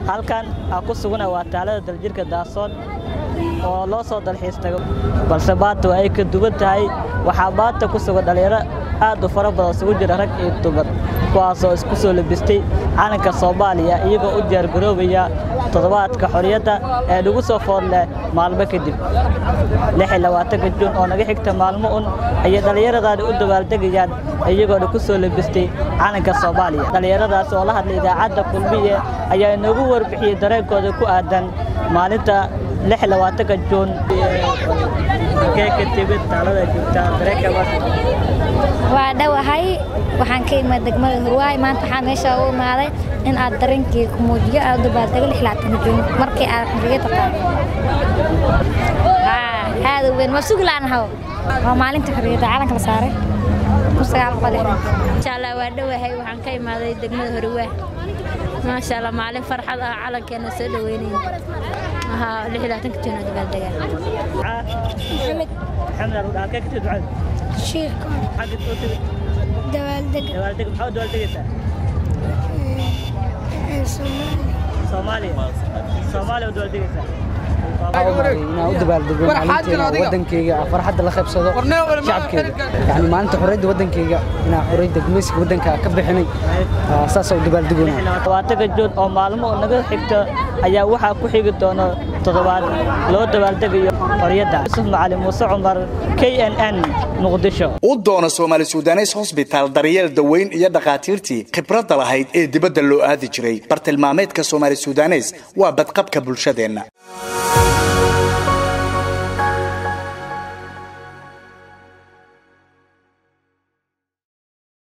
halkan aan ku sugana waa taalada daljirka daasoon oo loo soo dalxiis tago balse maanta waa ay ka duwan tahay waxaa maanta ku sugan dhallinyaro aad u fara badan isugu jira rag iyo dumar kuwaasoo isku soo labistay calanka soomaaliya iyagoo u diyaargaroobaya toddobaadka xorriyadda ee nagu soo foodleh maalmo kadib juun oo naga xigta maalmo un ayay dhallinyaradaani u dabaaldegayaan iyagoona ku soo labistay calanka soomaaliya dhallinyaradaas oo la hadlay idaacadda kulmiye ayaa inoogu warbixiyey dareenkooda ku aadan maalinta juun waa dhowahay waxaan ka imid degmada hurwaay maanta waxaa meesha u imaaday in aad dareenkii ku muujiyo aad u dabaaldego juun markii aad xurriyadda qaado aad u weyn waa sugi laanahaw waa maalinta xurriyadda calanka la saaray insha allah waa dhowahay waxaan ka imaaday degmada hurwaa maasha allah maalin farxad ah calankeena soo dhaweynayna juun oo dabaaldegaa inaan u dabaaldego maalinteena wadankeyga farxadda la qaybsado shacabkeega yani maalinta xorriyadda wadankeyga inaan xorriyadda gumaysiga wadanka ka bixinay saasoo u dabaaldegona juun oo maalmo naga xigta ayaa waxaa ku xigi doona toddobaad loo dabaaldegayo xorriyadda yusuf macali muuse cumar k n n muqdisho u doona soomaali sudanes hosbitaal daryeel daweyn iyo dhakhaatiirtii khibradda lahayd ee dibadda loo aadi jiray bartilmaameedka soomaali sudanes waa badqabka bulshadeenna